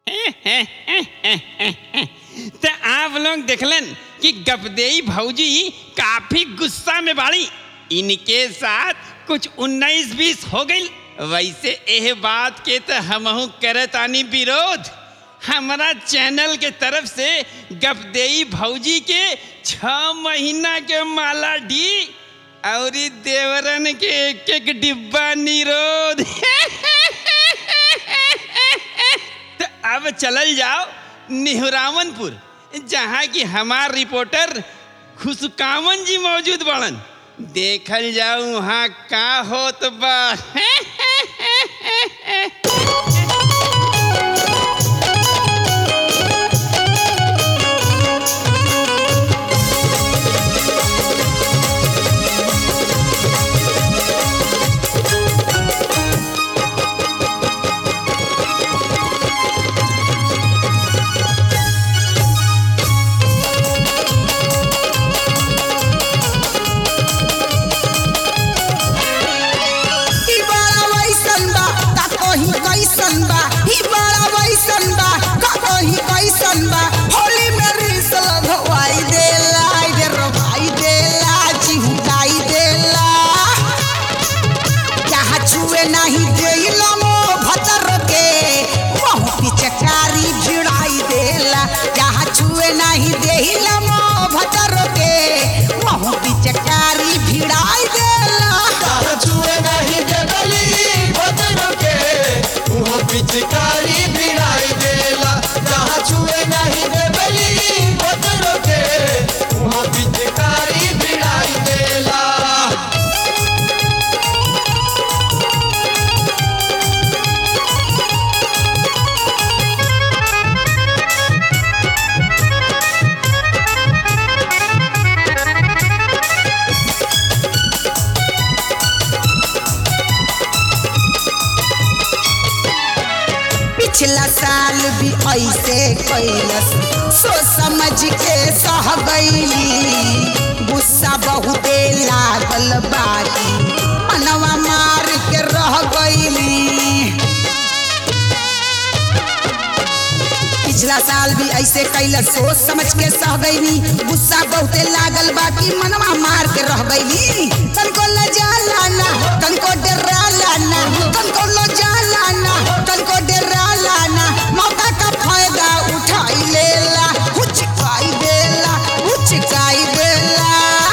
तो आप लोग देखलन कि गपदेई भौजी काफी गुस्सा में बाड़ी इनके साथ कुछ उन्नीस बीस हो गई वैसे एह बात के तो हमहू करत आनी विरोध हमारा चैनल के तरफ से गपदेई भौजी के छ महीना के माला डी और ई देवरन के एक एक डिब्बा निरोध तो अब चलल जाओ निहुरावनपुर जहाँ की हमार रिपोर्टर खुशकामन जी मौजूद बड़न देखल जाओ वहाँ का होत बा ई बड़ा वैसन बा का कहीं कैसन बा ई बड़ा वैसन बा का कहीं कैसन बा होली में रीस लगवाई देला रे रोवाई देला चिहुकाई देला जहाँ छुए नहीं देला मो भतर के वहाँ पिचकारी भिड़ाई देला जहाँ छुए नहीं देला मो भतर के वहाँ पिचकारी भिड़ाई देला जहाँ छुए नहीं देवली भद्रों के वहाँ पिचकारी भिड़ाई देला जहाँ छुए नहीं देवली भद्रों के वहाँ पिचकारी भिड़ाई देला पिछला साल भी ऐसे कैलस सोच समझ के सह गईली गुस्सा बहुते लागल बाकी मनवा मार के रह गईली पिछला साल भी ऐसे कैलस सोच समझ के सह गईली गुस्सा बहुते लागल बाकी मनवा मार के रह गईली तनको लजाला ना तनको डराला ना तनको लजाला ना तनको डराला ना मौका का फायदा उठाई लेला हुचकाई देला हुचकाई देला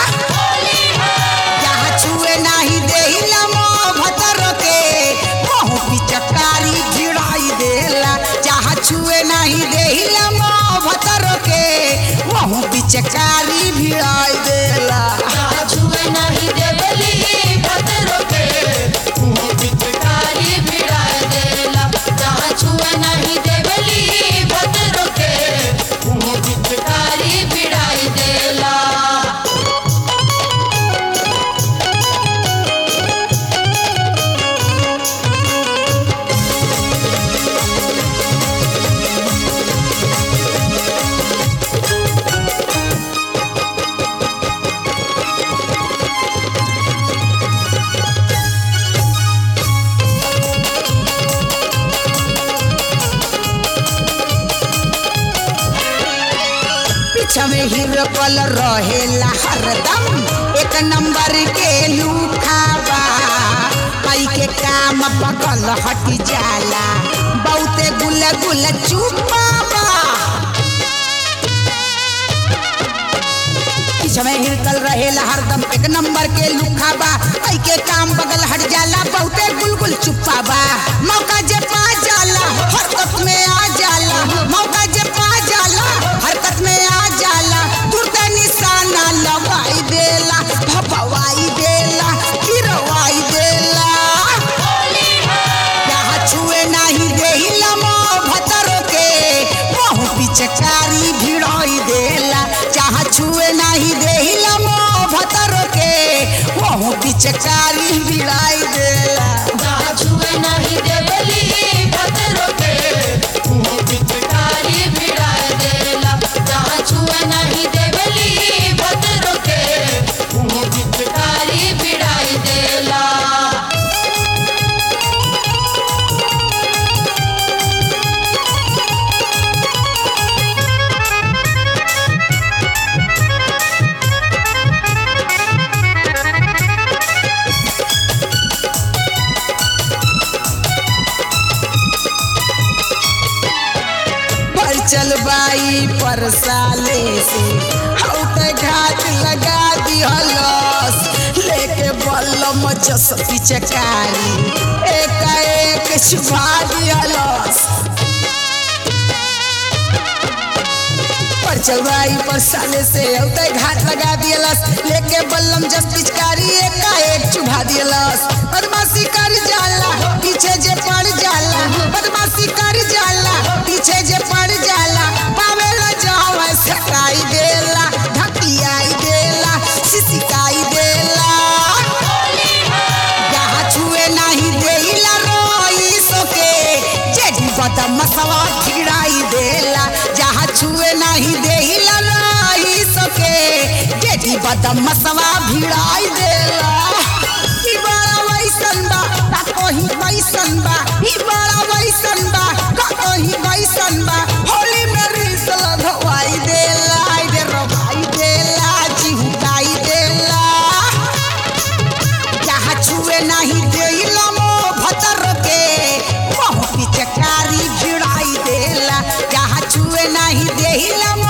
यहाँ छुए नहीं देला मो भतर के मोह पिचकारी भिड़ाई देला जहाँ छुए नहीं देला मो भतर के मोह पिचकारी भिड़ाई देला जहाँ छुए नहीं देवली भद्रों के वहाँ पिचकारी भिड़ाई देला जहाँ छुए नहीं देवली भद्रों के वहाँ पिचकारी भिड़ाई देला पीछा में हीरो कल रहेला हरदम एक नंबर के लूखाबा पाई के काम बगल हट जाला बहुते गुल गुल चुपाबा पीछा में हिरकल रहेला हरदम एक नंबर के लुखाबा पाई के काम बगल हट जाला बहुते गुलगुल चुपाबा मौका जे पा जाला हरकत में आ जाला मौका जे पा जाला हरकत में आ जाला तुरते निशाना लगाई देला भपवाई देला गिरवाई देला यहाँ छुए नहीं देहिला मो भतर के मोह पिचकारी भिड़ाई देला चाह छुए नहीं देहिला मो भतर के मोह पिचकारी भिड़ाई देला जहाँ छुए नहीं देवली भद्रों के वहाँ पिचकारी भिड़ाई देला जहाँ छुए नहीं देवली भद्रों के वहाँ पिचकारी भिड़ाई देला ई चल बाई पर साले से हौ ते घाट लगा दिहलस लेके बल्लम जस पिचकारी एक एक छुपा दिहलस पर चौराई पर साले से औते घाट लगा दियलस लेके बल्लम जस पिचकारी एका एक चुभा दियलस बदमाशी कर जाला पीछे जे पड़ जाला बदमाशी कर जाला पीछे जे पड़ जाला पावेला जाओ सकाई देला ढकियाई देला सिसिकाई देला यहाँ छुए नहीं देला रोई सोके जेडी बदम मसवा खिड़ाई देला जहाँ छुए नहीं देला रोई सोके जेडी बदम मसवा भिड़ाई देला ई बड़ा वैसन बा का कोही वैसन बा ई बड़ा वैसन बा का कोही वैसन बा होली में रीस लगवाई देला आई दे रवाई देला चिहुकाई देला जहाँ छुए नहीं देला मो भतर के मोह पिचकारी भिड़ाई देला जहाँ छुए नहीं देला मो